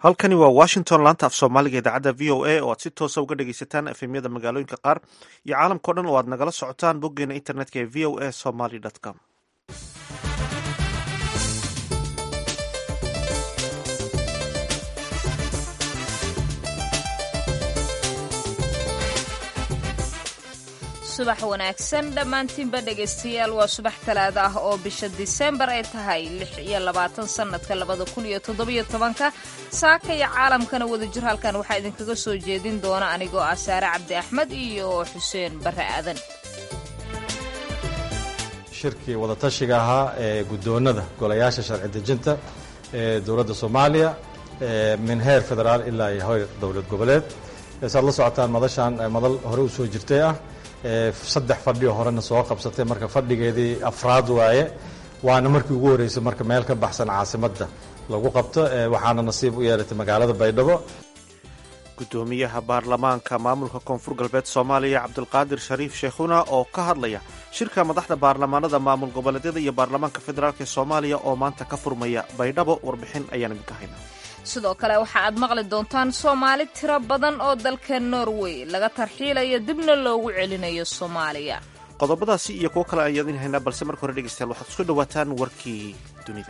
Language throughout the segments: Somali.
halkani waa washington laanta af soomaaliga idaacadda v o a oo aad si toosa uga dhegaysataan efemyada magaalooyinka qaar iyo caalamkao dhan oo aad nagala socotaan boggeena internetka ee v o a somaly com subax wanaagsan dhammaantiinba dhegaystayaal waa subax talaada ah oo bisha diseembar ay tahay lix iyo labaatan sannadka labada kun iyo toddobiyo tobanka saaka iyo caalamkana wadajir halkan waxaa idinkaga soo jeedin doona anigoo ah saare cabdi axmed iyo xuseen barre aadan shirkii wadatashiga ahaa ee guddoonnada golayaasha sharci dejinta ee dowladda soomaaliya min heer federaal ilaa iyo heer dowlad goboleed saad la socotaan madashaan madal hore u soo jirtay ah saddex fadhi oo horena soo qabsatay marka fadhigeedii afraad waaye waana markii ugu horreysay marka meel ka baxsan caasimadda lagu qabto waxaana nasiib u yeelatay magaalada baydhabo guddoomiyaha baarlamaanka maamulka koonfur galbeed soomaaliya cabdulqaadir shariif sheekhuna oo ka hadlaya shirka madaxda baarlamaanada maamul goboleedyada iyo baarlamaanka federaalk ee soomaaliya oo maanta ka furmaya baydhabo warbixin ayaan idinka haynaa sidoo kale waxa aad maqli doontaan soomaali tiro badan oo dalka norway laga tarxiilayo dibna loogu celinayo soomaaliya qodobadaasi iyo kuwo kale ayaan idin haynaa balse marka hore dhegeystayaal waxaad isku dhawaataan warkii dunida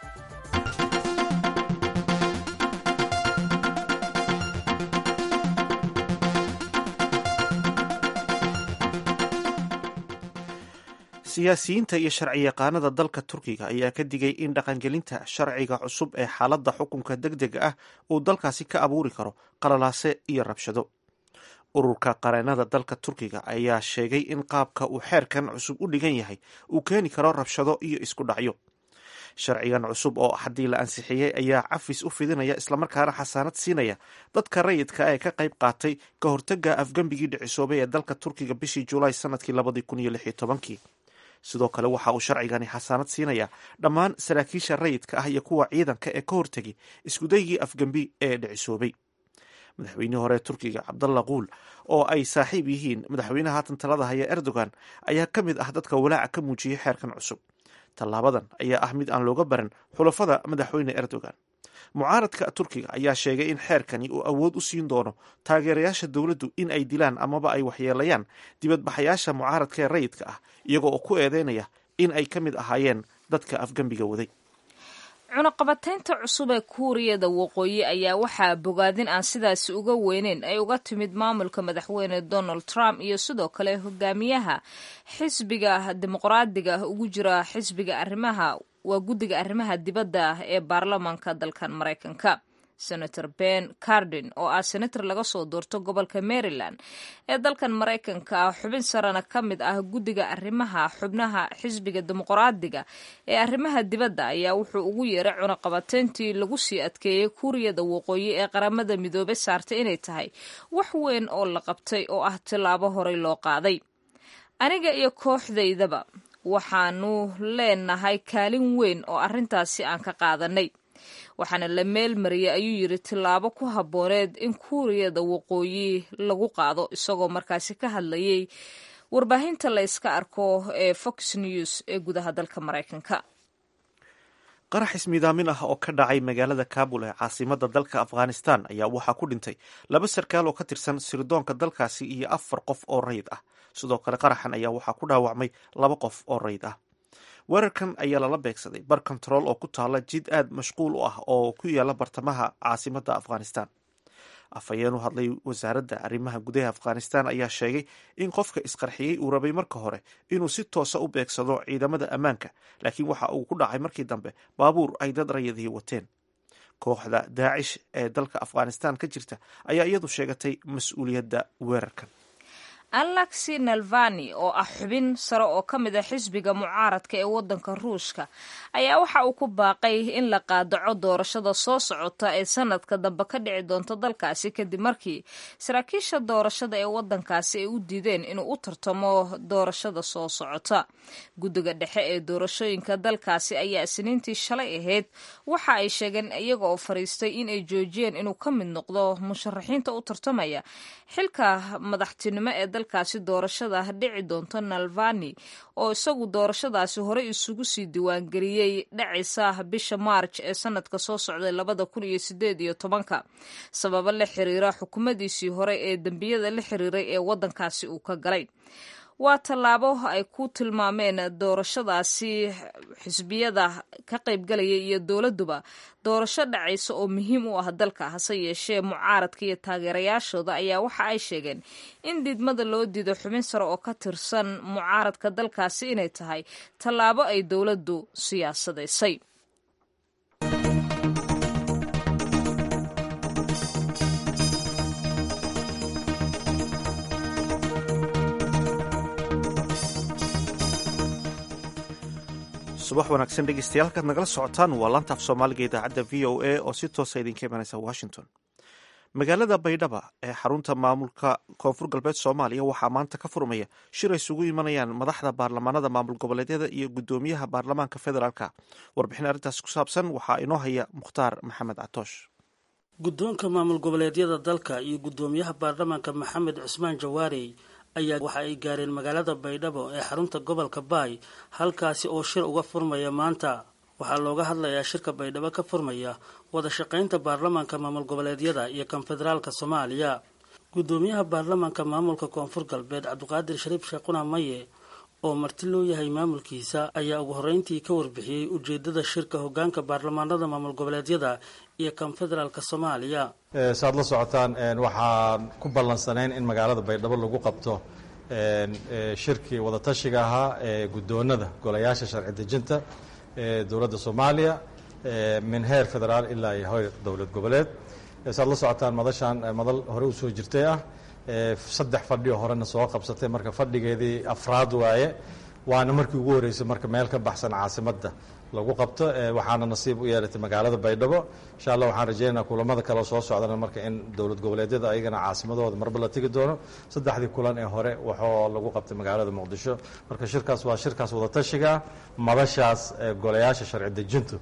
siyaasiyiinta iyo sharci yaqaanada dalka turkiga ayaa ka digay in dhaqangelinta sharciga cusub ee xaaladda xukunka deg dega ah uu dalkaasi ka abuuri karo qalalaase iyo rabshado ururka qareenada dalka turkiga ayaa sheegay in qaabka uu xeerkan cusub u dhigan yahay uu keeni karo rabshado iyo isku dhacyo sharcigan cusub oo haddii la ansixiyey ayaa cafis u fidinaya islamarkaana xasaanad siinaya dadka rayidka ee ka qayb qaatay ka hortaga afgembigii dhicisoobay ee dalka turkiga bishii julaay sanadkii labadii kun iyo lix iyo tobankii sidoo kale waxa uu sharcigani xasaanad siinaya dhammaan saraakiisha rayidka ah iyo kuwa ciidanka ee ka hortegay iskudaygii afgembi ee dhicisoobay madaxweynihii hore turkiga cabdalla kuul oo ay saaxiib yihiin madaxweynaha haatan talada haya erdogan ayaa ka mid ah dadka walaaca ka muujiyey xeerkan cusub tallaabadan ayaa ah mid aan looga baran xulafada madaxweyne erdogan mucaaradka turkiga ayaa sheegay in xeerkani uu awood u siin doono taageerayaasha dowladdu in ay dilaan amaba ay waxyeelayaan dibadbaxayaasha mucaaradka ee rayidka ah iyagoo oo ku eedeynaya in ay ka mid ahaayeen dadka afgembiga waday cunaqabataynta cusub ee kuuriyada waqooyi ayaa waxaa bogaadin aan sidaasi uga weyneyn ay uga timid maamulka madaxweyne donald trump iyo sidoo kale hogaamiyaha xisbiga dimuqraadiga ugu jira xisbiga arrimaha waa guddiga arrimaha dibadda ee baarlamaanka dalkan maraykanka senator ben cardin oo ah senator laga soo doorto gobolka maryland ee dalkan maraykanka ah xubin sarena ka mid ah guddiga arrimaha xubnaha xisbiga dimuqraadiga ee arrimaha dibadda ayaa wuxuu ugu yeeray cunaqabateyntii lagu sii adkeeyey kuuriyada waqooyi ee qaramada midoobe saartay inay tahay wax weyn oo la qabtay oo ah tillaabo horey loo qaaday aniga iyo kooxdaydaba waxaanu leenahay kaalin weyn oo arrintaasi aan ka qaadanay waxaana la meel mariyay ayuu yidhi tillaabo ku habbooneed in kuuriyada waqooyi lagu qaado isagoo markaasi ka hadlayay warbaahinta la yska arko ee fox news ee gudaha dalka maraykanka qarax ismiidaamin ah oo ka dhacay magaalada kabul ee caasimada dalka afghanistan ayaa waxaa ku dhintay laba sarkaal oo ka tirsan sirdoonka dalkaasi iyo afar qof oo rayid ah sidoo kale qaraxan ayaa waxaa ku dhaawacmay laba qof oo rayid ah weerarkan ayaa lala beegsaday bar kontarool oo ku taala jid aad mashquul u ah oo ku yaala bartamaha caasimada afghanistan afhayeen u hadlay wasaaradda arrimaha gudaha afghanistan ayaa sheegay in qofka isqarxiyey uu rabay marka hore inuu si toosa u beegsado ciidamada ammaanka laakiin waxa uu ku dhacay markii dambe baabuur ay dad rayadii wateen kooxda daacish ee dalka afghanistan ka jirta ayaa iyadu sheegatay mas-uuliyadda weerarkan alexi nalvani oo ah xubin sare oo ka mid a xisbiga mucaaradka ee waddanka ruushka ayaa waxa uu ku baaqay in la qaadaco doorashada soo socota ee sanadka dambe ka dhici doonta dalkaasi kadib markii saraakiisha doorashada ee waddankaasi ay u diideen inuu u tartamo doorashada soo socota guddiga dhexe ee doorashooyinka dalkaasi ayaa isniintii shalay ahayd waxa ay sheegeen iyaga oo fariistay in ay joojiyeen inuu ka mid noqdo musharaxiinta u tartamaya xilka madaxtinimo ee dalkaasi doorashada dhici doonto nalvani oo isagu doorashadaasi horey isugu sii diiwaangeliyey dhacaysa bisha maarj ee sanadka soo socday labada kun iyo sideed iyo tobanka sababo la xiriira xukuumadiisii hore ee dembiyada la xiriiray ee waddankaasi uu ka galay waa tallaabo ay ku tilmaameen doorashadaasi xisbiyada ka qaybgalaya iyo dowladduba doorasho dhacaysa oo muhiim u ah dalka hase yeeshee mucaaradka iyo taageerayaashooda ayaa waxa ay sheegeen in diidmada loo diido xubin sare oo ka tirsan mucaaradka dalkaasi inay tahay tallaabo ay dowladdu siyaasadaysay subax wanaagsan dhegeystayaal halkaad nagala socotaan waa laantaaf soomaaliga idaacadda v o a oo si toosa idinka imanaysa washington magaalada baydhaba ee xarunta maamulka koonfur galbeed soomaaliya waxaa maanta ka furmaya shir ay isugu imanayaan madaxda baarlamaanada maamul goboleedyada iyo gudoomiyaha baarlamaanka federaalka warbixin arrintaas ku saabsan waxaa inoo haya mukhtaar maxamed catoosh guddoonka maamul goboleedyada dalka iyo guddoomiyaha baarlamaanka maxamed cusmaan jawaarey ayaa waxa ay gaareen magaalada baydhabo ee xarunta gobolka baay halkaasi oo shir uga furmaya maanta waxaa looga hadlayaa shirka baydhabo ka furmaya wada shaqaynta baarlamaanka maamul goboleedyada iyo kan federaalka soomaaliya guddoomiyaha baarlamaanka maamulka koonfur galbeed cabdiqaadir shariif sheekhuna maye oo marti loo yahay maamulkiisa ayaa ugu horreyntii ka warbixiyey ujeedada shirka hogaanka baarlamaanada maamul goboleedyada iyo kan federaalka soomaaliya saad la socotaan waxaan ku ballansanayn in magaalada baydhabo lagu qabto shirkii wadatashiga ahaa ee guddoonada golayaasha sharci dejinta ee dowladda soomaaliya min heer federaal ilaa iyo heer dowlad goboleed saad la socotaan madashaan madal hore usoo jirtay ah saddex fadhioo horena soo qabsatay marka fadhigeedii afraad waaye waana markii ugu horreysay marka meel ka baxsan caasimadda lagu qabto waxaana nasiib u yeelatay magaalada baydhabo insha allah waxaan rajeynayaa kulamada kale soo socdana marka in dowlad goboleedyada ayagana caasimadooda marba la tegi doono saddexdii kulan ee hore waxoo lagu qabtay magaalada muqdisho marka shirkaas waa shirkaas wadatashiga madashaas golayaasha sharci dejintu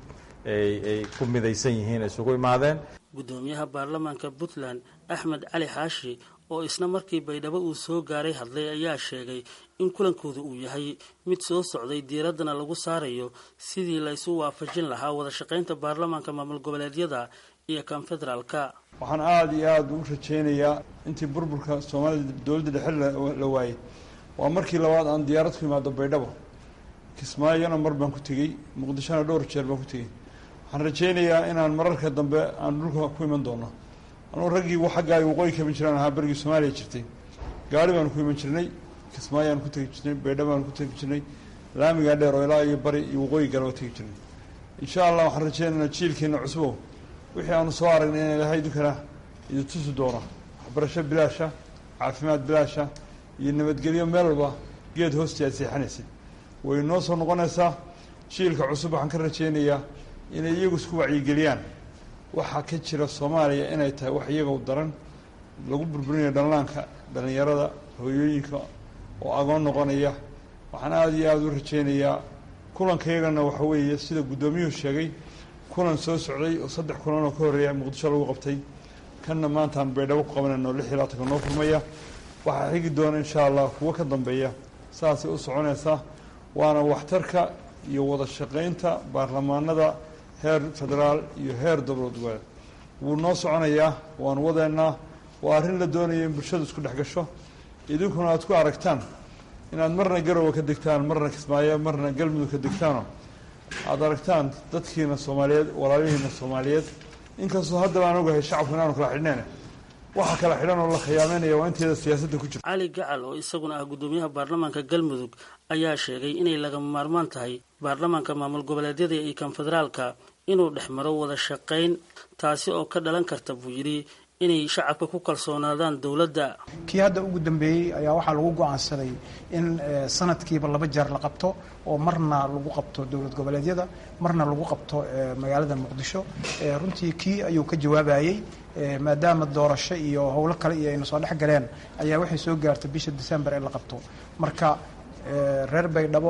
ay ku midaysan yihiin isugu imaadeen guddoomiyaha baarlamaanka puntland axmed cali xaashi oo isna markii baydhabo uu soo gaaray hadlay ayaa sheegay in kulankooda uu yahay mid soo socday diiraddana lagu saarayo sidii la isu waafajin lahaa wada shaqaynta baarlamaanka maamul goboleedyada iyo kan federaalka waxaan aada iyo aada u rajaynayaa intii burburka soomaalida dowladda dhexe la waayey waa markii labaad aan diyaarad ku imaado baydhabo kismaayona mar baan ku tegey muqdishona dhowr jeer baan ku tegey waxaan rajaynayaa inaan mararka dambe aan dhulka ku iman doono anugu raggii xaggaa waqooyi ka iman jiraan ahaa berigii soomaaliya jirtay gaari baanu ku iman jirnay kismaayaan ku tegi jirnay baydha baanu ku tegi jirnay laamigaa dheer oo ilaa iyo bari iyo waqooyi gala tegi jirnay insha allah waxaan rajeynaynaa jiilkeena cusbow wixii aanu soo aragnay in ilahay idinkana idin tusi doono waxbarasho bilaasha caafimaad bilaasha iyo nabadgelyo meel walba geed hoostii aad seexanaysay way noo soo noqonaysaa jiilka cusub waxaan ka rajeynayaa inay iyagu isku wacyigeliyaan waxaa ka jira soomaaliya inay tahay wax iyaga daran lagu burburinayo dhallaanka dhallinyarada hooyooyinka oo agoon noqonaya waxaan aada iyo aada u rajeynayaa kulankayagana waxa weeye sida guddoomiyuhu sheegay kulan soo socday oo saddex kulan oo ka horreeya muqdisho lagu qabtay kanna maantaan baydhabo ku qabanayno lix iyo labaatanka noo furmaya waxaa xigi doona insha allah kuwo ka dambeeya saasay u soconaysaa waana waxtarka iyo wada shaqaynta baarlamaanada heer federaal iyo heer dowlad goboleed wuu noo soconayaa waanu wadeennaa waa arrin la doonaya in bulshadu isku dhex gasho idinkuna aad ku aragtaan inaad marna garowe ka degtaan marna kismaayo marna galmudug ka degtaano aada aragtaan dadkiina soomaaliyeed walaalihiina soomaaliyeed inkastoo haddaba aan ogahay shacabku inaanu kala xidhneen waxa kala xidhan oo la khiyaameynaya waa inteeda siyaasadda ku jirta cali gacal oo isaguna ah guddoomiyaha baarlamaanka galmudug ayaa sheegay inay lagama maarmaan tahay baarlamaanka maamul goboleedyada iyo kan federaalka inuu dhex maro wada shaqayn taasi oo ka dhalan karta buu yidhi inay shacabka ku kalsoonaadaan dowladda kii hadda ugu dambeeyey ayaa waxaa lagu go-aansaday in sanadkiiba laba jeer la qabto oo marna lagu qabto dowlad goboleedyada marna lagu qabto magaalada muqdisho runtii kii ayuu ka jawaabayey maadaama doorasho iyo howlo kale iyo ayna soo dhex galeen ayaa waxay soo gaartay bisha december ee la qabto marka reer baydhabo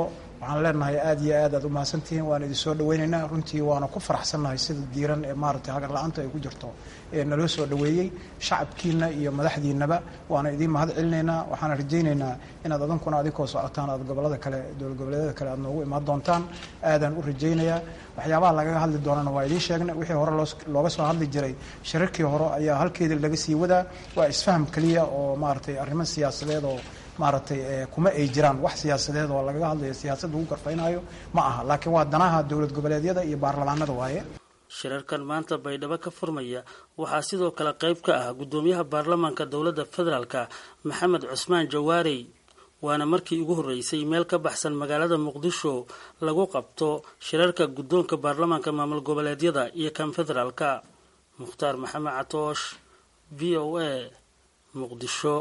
waxaan leenahay aada iyo aad aad u mahadsantihiin waan idin soo dhaweynaynaa runtii waana ku faraxsannahay sida diiran ee maaragtay hagar la-aanta ay ku jirto ee naloo soo dhaweeyey shacabkiina iyo madaxdiinaba waana idiin mahad celinaynaa waxaana rajaynaynaa inaad adankuna adinkoo socotaan aad gobolada kale dowlad goboleedyada kale aad noogu imaan doontaan aadaan u rajaynayaa waxyaabaha lagaga hadli doonana waa idiin sheegnay wixii hore looga soo hadli jiray shirarkii hore ayaa halkeedii laga sii wadaa waa isfaham keliya oo maaragtay arrimo siyaasadeed oo maaragtay kuma ay jiraan wax siyaasadeed oo lagaga hadlayo siyaasad lagu garfaynayo ma aha laakiin waa danaha dowlad goboleedyada iyo baarlamaanada waaye shirarkan maanta baydhabo ka furmaya waxaa sidoo kale qayb ka ah guddoomiyaha baarlamaanka dowladda federaalka maxamed cusmaan jawaarey waana markii ugu horreysay meel ka baxsan magaalada muqdisho lagu qabto shirarka guddoonka baarlamaanka maamul goboleedyada iyo kan federaalka mukhtaar maxamed catoosh v o a muqdisho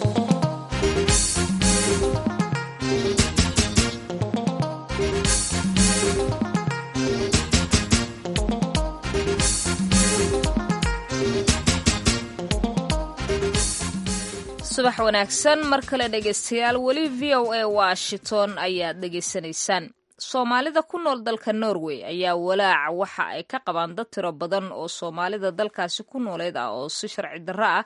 subax wanaagsan mar kale dhegaystayaal weli v o a washington ayaad dhegaysanaysaan soomaalida ku nool dalka norway ayaa walaaca waxa ay ka qabaan dad tiro badan oo soomaalida dalkaasi ku nooleed ah oo si sharci darro ah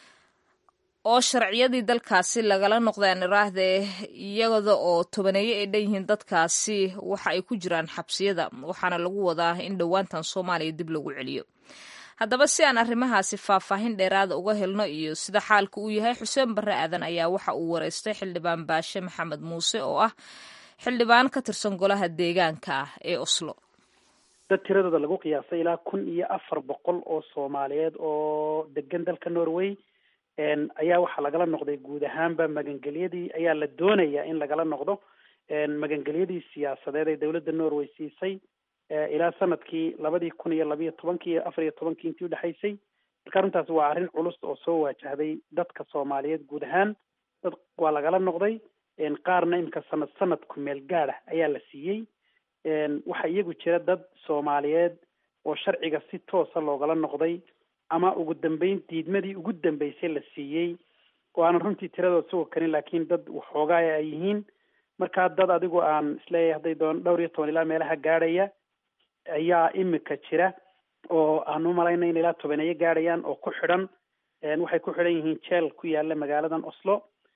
oo sharciyadii dalkaasi lagala noqdeen iraahde iyada oo tobaneeyo ay dhan yihiin dadkaasi waxa ay ku jiraan xabsiyada waxaana lagu wadaa in dhowaantan soomaaliya dib lagu celiyo haddaba si aan arrimahaasi faahfaahin dheeraada uga helno iyo sida xaalka uu yahay xuseen barre aadan ayaa waxa uu wareystay xildhibaan baashe maxamed muuse oo ah xildhibaan ka tirsan golaha deegaanka ah ee oslo dad tiradooda lagu qiyaasay ilaa kun iyo afar boqol oo soomaaliyeed oo degan dalka norway ayaa waxaa lagala noqday guud ahaanba magangelyadii ayaa la doonaya in lagala noqdo magangelyadii siyaasadeed ee dowladda norway siisay ilaa sanadkii labadii kun iyo labiyo tobankii iyo afar iyo tobankii intii udhexaysay marka arrintaas waa arrin culus oo soo waajahday dadka soomaaliyeed guud ahaan dad waa lagala noqday qaarna imika sanad sanad ku meel gaada ayaa la siiyey waxaa iyagu jira dad soomaaliyeed oo sharciga si toosa loogala noqday ama ugu dambeyn diidmadii ugu dambeysay la siiyey oo aanan runtii tiradood suga karin laakiin dad waxoogaaya ay yihiin markaa dad adigu aan isleeyahay hadday doon dhowr iyo toban ilaa meelaha gaadhaya ayaa imika jira oo aan u malayna in ilaa tobaneeyo gaadhayaan oo ku xidhan waxay ku xidhan yihiin jeel ku yaala magaaladan oslo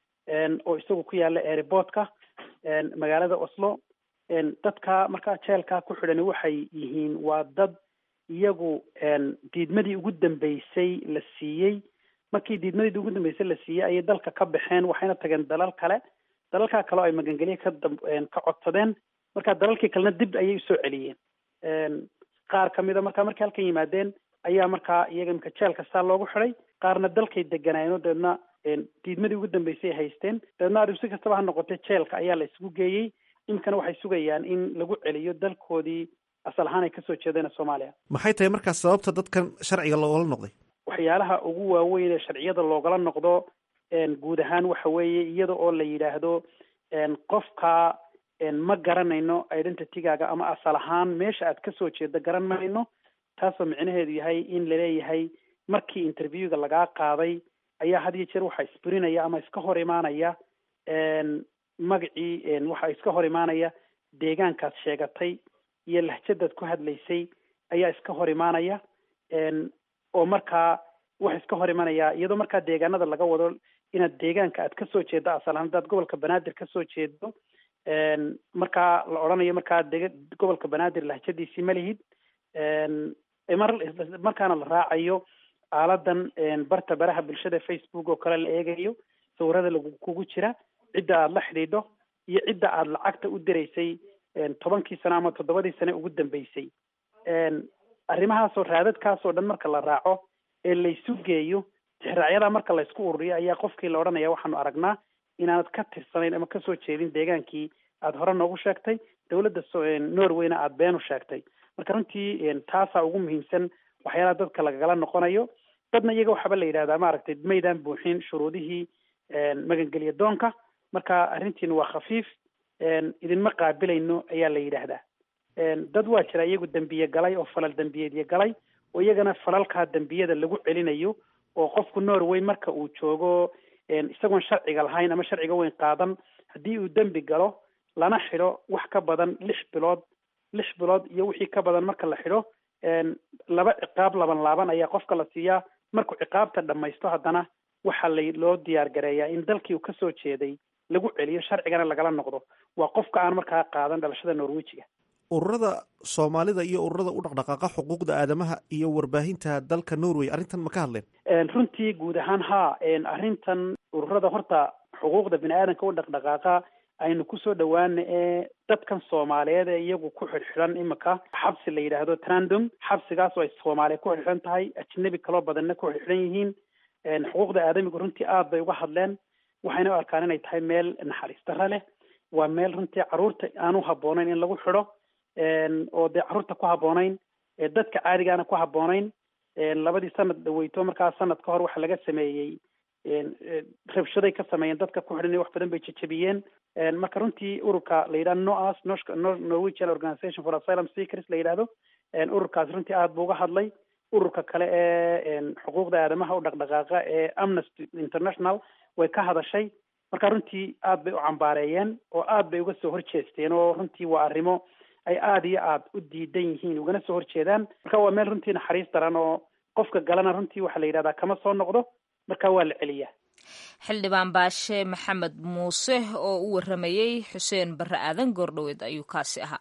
oo isagu ku yaala airportka magaalada oslo dadka markaa jeelkaa ku xidhani waxay yihiin waa dad iyagu diidmadii ugu dambeysay la siiyey markii diidmadii ugu dambeysay la siiyey ayay dalka ka baxeen waxayna tageen dalal kale dalalkaa kale oo ay magangelye ka ka codsadeen marka dalalkii kalena dib ayay usoo celiyeen qaar kamida markaa markay halkan yimaadeen ayaa markaa iyaga imika jeelka saa loogu xidhay qaarna dalkay deganaayeen dabeedna diidmadii ugu dambeysay ay haysteen dabeedna adigu si kastaba ha noqotay jeelka ayaa la isugu geeyey iminkana waxay sugayaan in lagu celiyo dalkoodii asal ahaan ay kasoo jeedeen soomaaliya maxay tahay markaas sababta dadkan sharciga loogala noqday waxyaalaha ugu waaweyn ee sharciyada loogala noqdo guud ahaan waxa weeye iyada oo la yidhaahdo qofka ma garanayno identitygaaga ama asal ahaan meesha aad kasoo jeedo garan mayno taasoo micnaheedu yahay in laleeyahay markii interviewga lagaa qaaday ayaa had iyo jeer waxaa isburinaya ama iska hor imaanaya magacii waxaa iska hor imaanaya deegaankaad sheegatay iyo lahjadaad ku hadlaysay ayaa iska hor imaanaya oo markaa waxa iska hor imanaya iyadoo markaa deegaanada laga wado inaad deegaanka aad kasoo jeedo asal ahaan hadaad gobolka banaadir kasoo jeedo markaa la odhanayo markaa deg gobolka banaadir lahjadiisii ma lihid mar markaana la raacayo aaladan barta baraha bulshada facebook oo kale la eegayo sawirada lagu kugu jira cidda aada la xidhiidho iyo cidda aada lacagta u diraysay tobankii sano ama toddobadii sane ugu dambeysay arrimahaasoo raadadkaasoo dhan marka la raaco ee laysu geeyo tixraacyadaa marka laysku ururiyo ayaa qofkii la odhanaya waxaanu aragnaa inaanad ka tirsanayn ama kasoo jeedin deegaankii aada hore noogu sheegtay dowladda norwayna aada been u sheegtay marka runtii taasaa ugu muhiimsan waxyaalaha dadka lagagala noqonayo dadna iyaga waxaaba la yidhahdaa maaragtay maydaan buuxin shuruudihii magangelya doonka marka arrintiina waa khafiif idinma qaabilayno ayaa la yidhaahdaa dad waa jira iyagu dembiye galay oo falal dembiyeedyo galay oo iyagana falalkaa dembiyada lagu celinayo oo qofku norway marka uu joogo isagoon sharciga lahayn ama sharciga weyn qaadan haddii uu dembi galo lana xidho wax ka badan lix bilood lix bilood iyo wixii ka badan marka la xidho laba ciqaab laban laaban ayaa qofka la siiyaa markuu ciqaabta dhamaysto haddana waxaa la loo diyaar gareeyaa in dalkii uu kasoo jeeday lagu celiyo sharcigana lagala noqdo waa qofka aan markaa qaadan dhalashada norwejiga ururada soomaalida iyo ururada u dhaqdhaqaaqa xuquuqda aadamaha iyo warbaahinta dalka norway arrintan ma ka hadleen runtii guud ahaan haa arrintan ururada horta xuquuqda bini aadanka u dhaqdhaqaaqa aynu kusoo dhawaana ee dadkan soomaaliyeed ee iyagu ku xidhxidhan imika xabsi la yidhaahdo trandom xabsigaas oo ay soomaaliya ku xidhxidhan tahay ajnabi kaloo badanna ku xidhxidhan yihiin xuquuqda aadamigu runtii aad bay uga hadleen waxayna u arkaan inay tahay meel naxariis darra leh waa meel runtii carruurta aan u habboonayn in lagu xidho oo dee carruurta ku habboonayn dadka caadigaana ku habboonayn labadii sanad dhaweyto markaa sanad ka hor waxa laga sameeyey rabshaday ka sameeyeen dadka ku xidhan wax badan bay jejebiyeen marka runtii ururka la yidhahdo noas norwegian organization for asylum seekers la yidhahdo ururkaas runtii aad buu uga hadlay ururka kale ee xuquuqda aadamaha u dhaqdhaqaaqa ee amnesty international way ka hadashay marka runtii aad bay u cambaareeyeen oo aad bay uga soo horjeesteen oo runtii waa arrimo ay aada iyo aad u diidan yihiin ugana soo horjeedaan marka waa meel runtii naxariis daran oo qofka galana runtii waxaa la yidhahdaa kama soo noqdo marka waa la celiyaa xildhibaan baashe maxamed muuse oo u waramayey xuseen barre aadan goordhoweed ayuu kaasi ahaa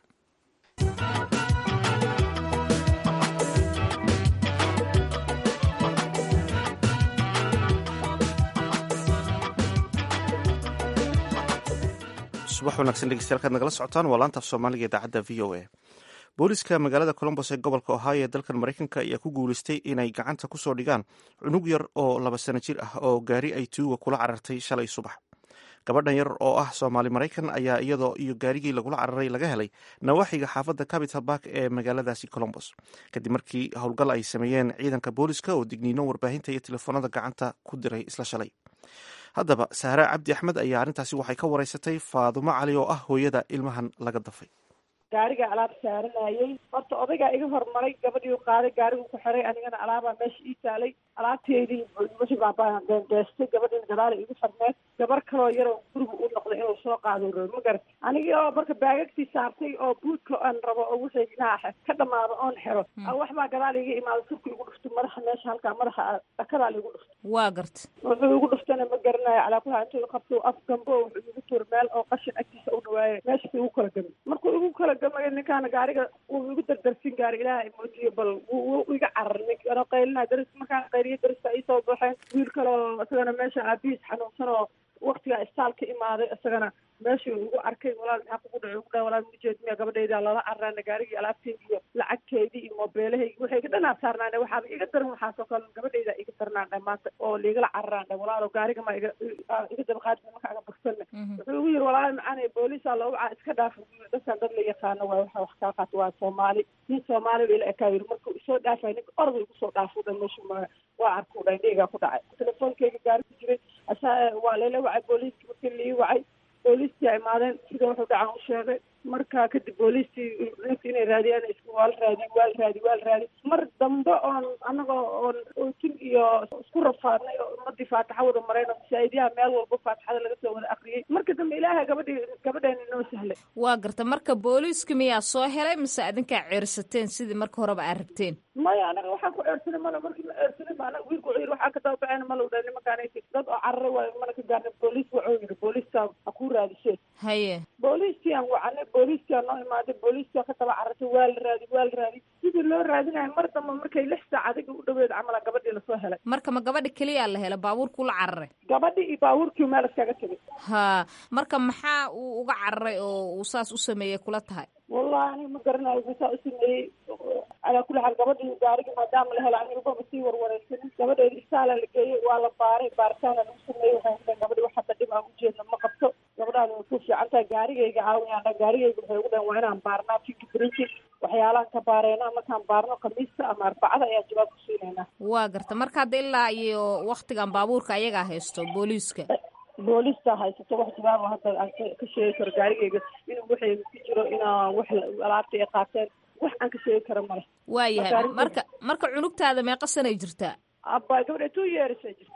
subax wanaagsan dhegeystayaal kaad nagala socotaan waa laanta af soomaaliga idaacadda v o a booliska magaalada colombos ee gobolka ohio ee dalkan maraykanka ayaa ku guuleystay inay gacanta kusoo dhigaan cunug yar oo laba sano jir ah oo gaari ay tuuga kula carartay shalay subax gabadhan yar oo ah soomaali maraykan ayaa iyadoo iyo gaarigii lagula cararay laga helay nawaaxiga xaafadda capital bark ee magaaladaasi colombos kadib markii howlgal ay sameeyeen ciidanka booliska oo digniino warbaahinta iyo telefoonada gacanta ku diray isla shalay haddaba sahra cabdi axmed ayaa arrintaasi waxay ka wareysatay faadumo cali oo ah hooyada ilmahan laga dafay gaariga alaab saaranayey horta odaygaa iga hormaray gabadhiiu qaaday gaarigu ku xiray anigana alaabaa meesha ii taalay alaabteedii meshi baabaan deendeestay gabadhiina gadaala igu xirneed gabar kaloo yaroo guriga u noqday inuu soo qaado roo ma garat anigii oo marka baagagtii saartay oo buudka aan rabo oo wixii dhinaca ka dhamaado oon xiro waxbaa gadaal iga imaado surka igu dhufto madaxa meesha halkaa madaxa dhakadaa ligu dhufto waa garta wuxuu igu dhuftana ma garanayo calaa kulaha intuu qabto af gambo wuxuu igu tuur meel oo qashin agtiisa u dhawaaye meeshasi igu kala gami markuu igu kala gamay ninkaana gaariga wuu igu dardarsin gaari ilaaha moojiye bal wuu iga carar nink anoo qaylina daris markaan qayliyo darista iisoo baxeen wiil kaloo isagana meesha aabihiis xanuunsan oo waktigaa istaal ka imaaday isagana meeshuu igu arkay walaal maxaa kugu dhacay ugu dhahay walaal mujeed miya gabadhayda lala cararaana gaarigii alaabteydii iyo lacagteydii iyo moobeelahaygi waxay iga dhanaa saarnaane waxaaba iga daran waxaasoo kale gabadhayda iga darnaandhe maanta oo liigala cararaandhe walaalo gaariga ma iga iga dabaqaadi marka aga bagsanne wuxuu igu yiri walaal macaanay booliisaa loo wacaa iska dhaaf dadkan dad la yaqaano waa waxa wax kaa qaata waa soomaali nin soomaali ba ila ekaa yiri markuu isoo dhaafay ninka orda igu soo dhaafo dhan meeshu ma waa arkuu dhan dhiigaa ku dhacay telefoonkeyga gaari ku jiray asaa waa layla wacay booliiskii markii lii wacay booliistii a imaadeen sida wuxuu dhacan u sheegay marka kadib booliistii ninka inay raadiyaan is waa la raadiy waa la raadiy waa la raadiy mar dambe oon anagoo oon ootin iyo isku rafaadnay oo ummadii faataxa wada marayno masaa'idiyaha meel walba faataxada laga soo wada akriyey marka dambe ilaahay gabadhii gabadheena inoo sahlay waa garta marka booliiska miyaa soo helay mise adinkaa ceersateen sidii marka horeba aad rabteen maya anaga waxaan ku ceersanay male markii ma ceersanay ma anaga wiilku yiri waxaan ka dababacayna mala dha nimankaanaysi dad oo cararay waayo mana ka gaarna booliis waxuu yiri booliiska ha ku raadisee haye booliiskii aan wacanay booliiskia noo imaaday booliiskia ka daba carartay waa la raadi waa la raadi sidii loo raadinayo mar dambe markay lix saac adiga u dhaweed camala gabadhii lasoo helay marka ma gabadha keliyaa la hela baabuurkuu la cararay gabadhii iyo baabuurkii meel iskaga tegay ha marka maxaa uu uga cararay oo uu saas u sameeyey kula tahay wallahi aniga ma garanayo bisaa u sameeyey calaa kulli xaal gabadhii gaarigii maadaama la helo aniga baba sii warwareysanin gabadheedi isaala la geeyey waa la baaray baaritaana lagu sameeyey waxay kudhahen gabadhi wax hadda dhib aan ujeedna ma qabto gabadhaani way ku fiican tahay gaarigayga caawiyaan gaarigayga waxay ugu dhahen waa inaan baarnaa fingerprinting waxyaalahan ka baareyna markaan baarno khamiista ama arbacada ayaa jawaab ku siinaynaa waa garta marka hadda ilaa iyo waktigan baabuurka ayagaa haysto booliiska booliista haysato wax jawaabo hadda aan ka sheegi karo gaarigayga inuu waxay ku jiro inaa wax alaabta ay qaateen wax aan ka sheegi karo male waayahay marka marka cunugtaada meeqa sanay jirtaa aba gabadha two years ay jirtaa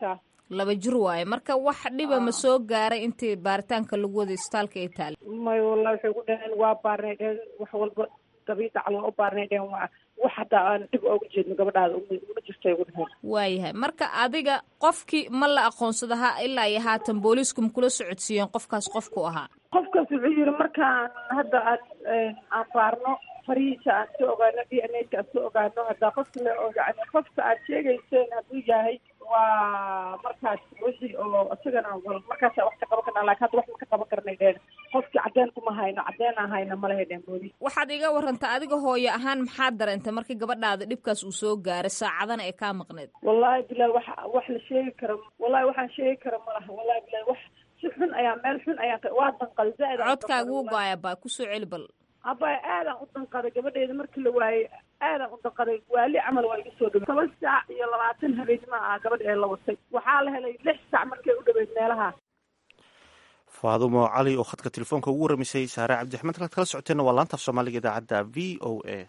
laba jir waaye marka wax dhiba ma soo gaaray intii baaritaanka lagu waday isbitaalka ay taale may wallahi waxay ku dhaheen waa baarnay dheheen wax walba dabiidac waa u baarnay dheheen waa wax hataa aan dhib ooga jeedno gabadhaada uma jirtay ugu dheheen waayahay marka adiga qofkii ma la aqoonsada ha ilaa iyo haatan booliisku ma kula socodsiiyeen qofkaas qofku ahaa qofkaas wuxuu yiri markaan hadda aan aan baarno farihiisa aan soo ogaano d n a ka aan soo ogaano haddaa qofka le oo yani qofka aad sheegayseen hadduu yahay waa markaas wixii oo isagana markaasa wax ka qaban karnaa lakin hadda wax ma ka qaban karnay dheen qofkii cadeen kuma hayno cadeen aan hayno malahay dheen booliis waxaad iga warantaa adiga hooyo ahaan maxaad dareentay markii gabadhaada dhibkaas uu soo gaaray saacadana ay kaa maqneed wallahi bilahi wax wax la sheegi karo wallahi waxaan sheegi kara malaha wallahi bilahi wax si xun ayaa meel xun ayaa waa danqaday zaaid codkaaga wuu go-ay abaa kusoo celi bal abay aadaan u danqaday gabadheeda markii la waayey aadaan u danqaday waali camal waa iga soo dhawey toban saac iyo labaatan habeenimo ah gabadh ee la watay waxaa la helay lix saac markay u dhaweyd meelaha faadumo cali oo khadka telefoonka ugu waramisay saare cabdiraxmaan halkaad kala socoteenna waa laanta af soomaaliga idaacadda v o a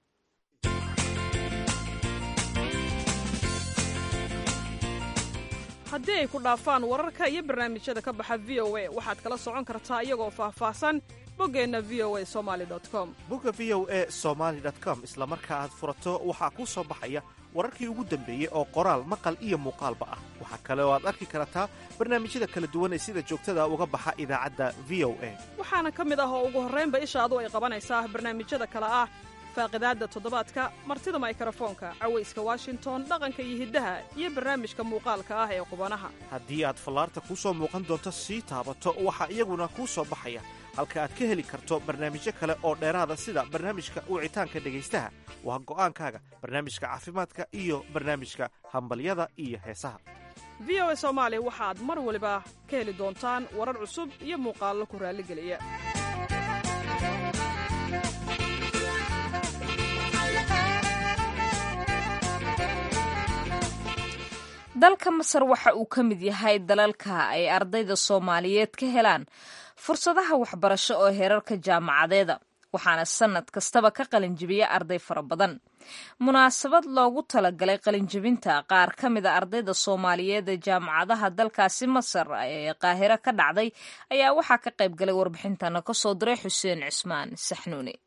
haddii ay ku dhaafaan wararka iyo barnaamijyada ka baxa v o a waxaad kala socon kartaa iyagoo faahfaahsan boggeenna v o a somali com bogga v o a somaly com isla marka aad furato waxaa kuu soo baxaya wararkii ugu dambeeyey oo qoraal maqal iyo muuqaalba ah waxaa kale oo aad arki kartaa barnaamijyada kala duwan ee sida joogtada uga baxa idaacadda v o a waxaana ka mid ah oo ugu horraynba ishaadu ay qabanaysaa barnaamijyada kale ah faaqidaadda toddobaadka martida maykarafoonka cawayska washington dhaqanka iyo hiddaha iyo barnaamijka muuqaalka ah ee qubanaha haddii aad fallaarta kuu soo muuqan doonto sii taabato waxaa iyaguna kuu soo baxaya halka aad ka heli karto barnaamijyo kale oo dheeraada sida barnaamijka wicitaanka dhegaystaha waa go'aankaaga barnaamijka caafimaadka iyo barnaamijka hambalyada iyo heesaha v o a soomaali waxaad mar waliba ka heli doontaan warar cusub iyo muuqaallo ku raalligeliya dalka masar waxa uu ka mid yahay dalalka ay ardayda soomaaliyeed ka helaan fursadaha waxbarasho oo heerarka jaamacadeeda waxaana sannad kastaba ka qalinjibiya arday fara badan munaasabad loogu talagalay qalinjibinta qaar ka mida ardayda soomaaliyeed ee jaamacadaha dalkaasi masar ee qaahiro ka dhacday ayaa waxaa ka qayb galay warbixintana ka soo diray xuseen cismaan saxnuuni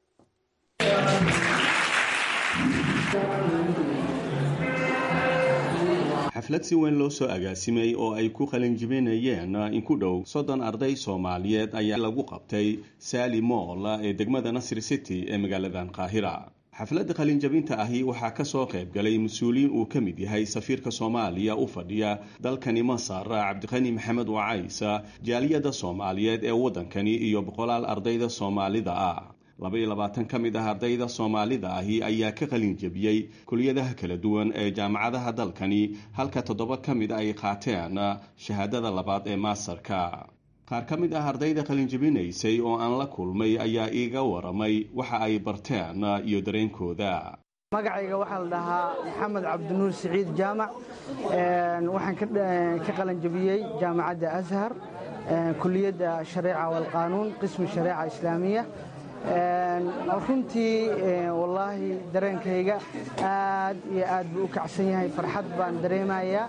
xaflad si weyn loo soo agaasimay oo ay ku qalinjibinayeen in ku dhow soddon arday soomaaliyeed ayaa lagu qabtay saali mool ee degmada nasri city ee magaaladan qaahira xafladda qalinjabinta ahi waxaa kasoo qayb galay mas-uuliyiin uu ka mid yahay safiirka soomaaliya u fadhiya dalkani masar cabdiqani maxamed wacaysa jaaliyadda soomaaliyeed ee waddankani iyo boqolaal ardayda soomaalida ah laba iyo labaatan ka mid ah ardayda soomaalida ahi ayaa ka qalin jebiyey kuliyadaha kala duwan ee jaamacadaha dalkani halka toddoba ka mid ay qaateen shahaadada labaad ee maasarka qaar ka mid ah ardayda qalinjebinaysay oo aan la kulmay ayaa iiga waramay waxa ay barteen iyo dareenkooda magacayga waxaa la dhahaa maxamed cabdinuur siciid jaamac waxaan ka qalanjebiyey jaamacadda ashar kuliyadda shareeca walqaanuun qismi shareeca islaamiya runtii wallaahi dareenkayga aad iyo aad buu u kacsan yahay farxad baan dareemayaa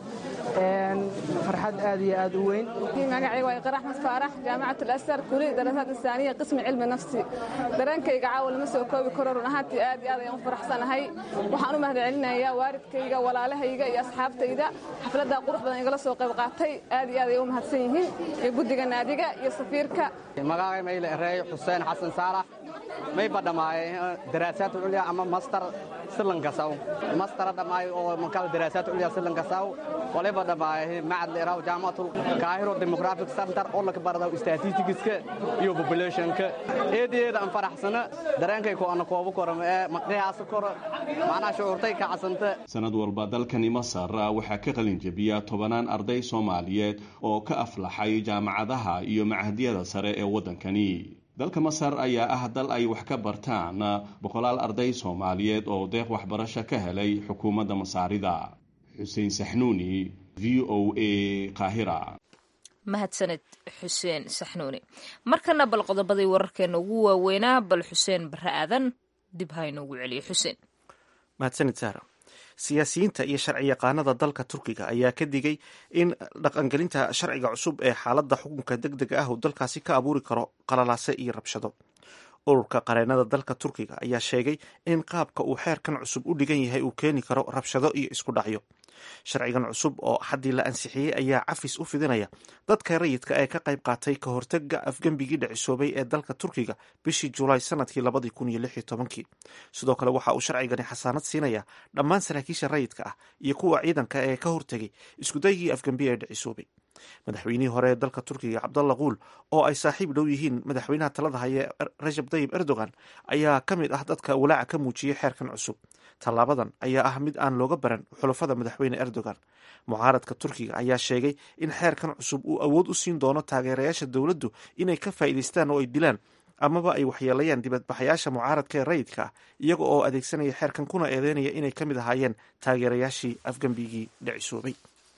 farxad aad iyo aad u weyn magacayga waa iqra axmed faarax jaamacat alasar kuliya darasaad isaaniya qismi cilmi nafsi dareenkayga caawa lama soo koobi karo run ahaantii aad iyo aad ayaan u faraxsanahay waxaan u mahadcelinayaa waalidkayga walaalahayga iyo asxaabtayda xafladdaa qurux badan igala soo qayb qaatay aad iyo aad ay u mahadsan yihiin iyo guddiga naadiga iyo safiirka magacay mayle ereey xuseen xasan saalax may badhamaaye daraasaad culya ama master silankasaw mastara dhamaayo oo makal daraasaad culya silankasaw waliba dhamaaye macad leeraw jaamacatul kaahiro demographic center oo laka baradaw statistics-ka iyo populationka eedeeda aan faraxsana dareenkay ko ana koobu koro ee maqyaasa koro macnaha shucuurtay kacasanta sanad walba dalkani masar waxaa ka qalin jebiya tobanaan arday soomaaliyeed oo ka aflaxay jaamacadaha iyo machadyada sare ee waddankani dalka masar ayaa ah dal ay wax ka bartaan boqolaal arday soomaaliyeed oo deeq waxbarasho ka helay xukuumadda masaarida xuseen saxnuuni v o a qaahira mahadsaned xuseen saxnuuni markana bal qodobadii wararkeena ugu waaweynaa bal xuseen barre aadan dib ha inoogu celiyo xuseen mahadsanid saara siyaasiyiinta iyo sharciyaqaanada dalka turkiga ayaa ka digay in dhaqangelinta sharciga cusub ee xaaladda xukunka deg dega ah uu dalkaasi ka abuuri karo qalalaase iyo rabshado ururka qareenada dalka turkiga ayaa sheegay in qaabka uu xeerkan cusub u dhigan yahay uu keeni karo rabshado iyo isku dhacyo sharcigan cusub oo haddii la ansixiyey ayaa cafis u fidinaya dadka rayidka ee ka qayb qaatay ka hortaga afgembigii dhicisoobay ee dalka turkiga bishii julaay sanadkii labadii kun iyo lix iyo tobankii sidoo kale waxa uu sharcigani xasaanad siinaya dhammaan saraakiisha rayidka ah iyo kuwa ciidanka ee ka hortegay iskudaygii afgembi ee dhicisoobay madaxweynihii hore ee dalka turkiga cabdalla kuul oo ay saaxiib dhow yihiin madaxweynaha talada haya rajab tayib erdogan ayaa ka mid ah dadka walaaca ka muujiyey xeerkan cusub tallaabadan ayaa ah mid aan looga baran xulafada madaxweyne erdogan mucaaradka turkiga ayaa sheegay in xeerkan cusub uu awood u siin doono taageerayaasha dowladdu inay ka faa'iidaystaan oo ay dilaan amaba ay waxyeelayaan dibadbaxayaasha mucaaradka ee rayidka ah iyaga oo adeegsanaya xeerkan kuna eedeynaya inay ka mid ahaayeen taageerayaashii afgembigii dhicisoobay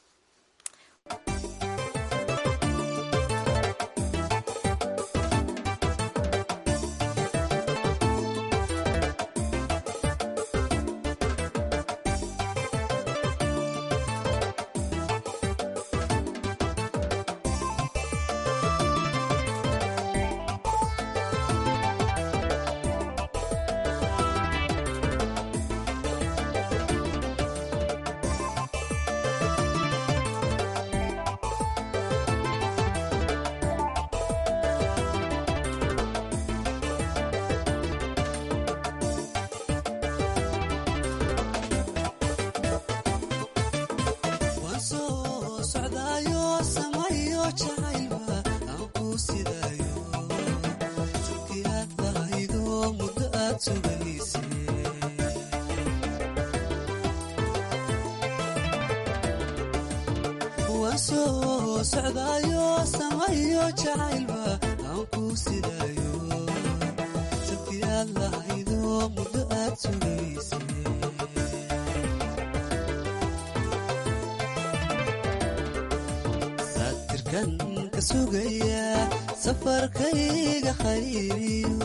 safarkayga khayriyo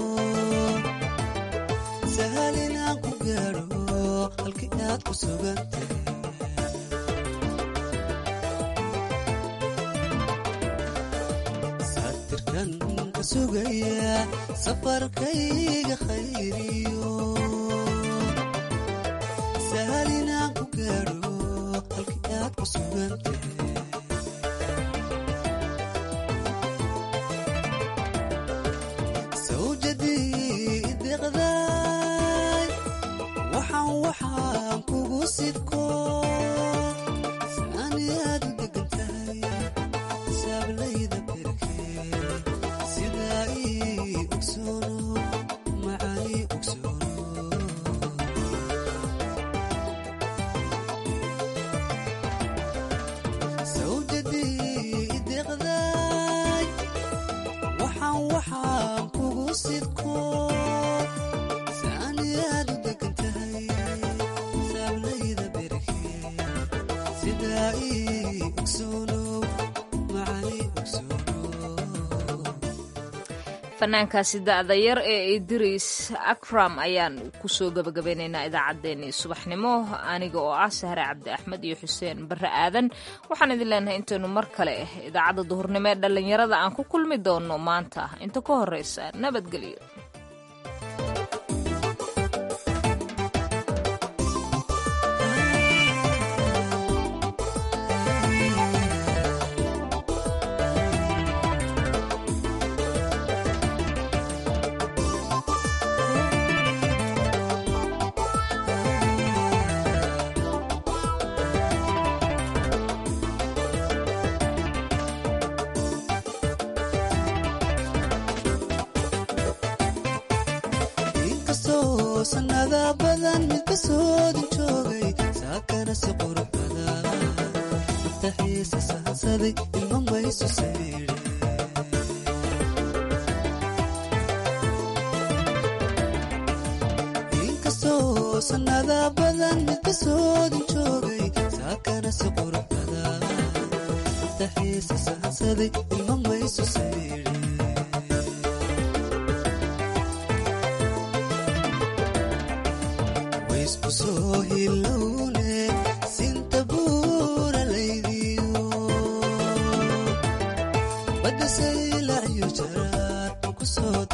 sahal inaan ku gaadho halkii aad ku sugantay satirkan ka sugaya safarkayga khayriyo sahal inaan ku gaadho halkii aad ku sugantay waxaan kugu sidko saaniyaad u degan tahay saablayda berkee sidaa ii ogsoono macaanii ogsoono sawjadii ideqday waxaan waxaan kugu sidko saaniyaad u degan tahay saablayda berkee sidaa ii ogsoono macaanii ogsoono fanaankaasi da'da yar ee idris akram ayaan kusoo gabagabeynaynaa idaacaddeenii subaxnimo aniga oo ah sahre cabdi axmed iyo xuseen barre aadan waxaan idin leenahay intaynu mar kale idaacadda duhurnimo ee dhallinyarada aan ku kulmi doono maanta inta ka horreysa nabadgelyo inkastoo sannada badan mid ka soodin joogay saakana si qurux badan mataxiisa sahansaday ilma maysu saydhe inkastoo sannada badan mid ka soodin joogay saakana si qurux badan mataxiisa sahansaday ilma maysu saydhe waysku soo hilowne sinta buura laydiyo badda saylaciyo jaraar ku soo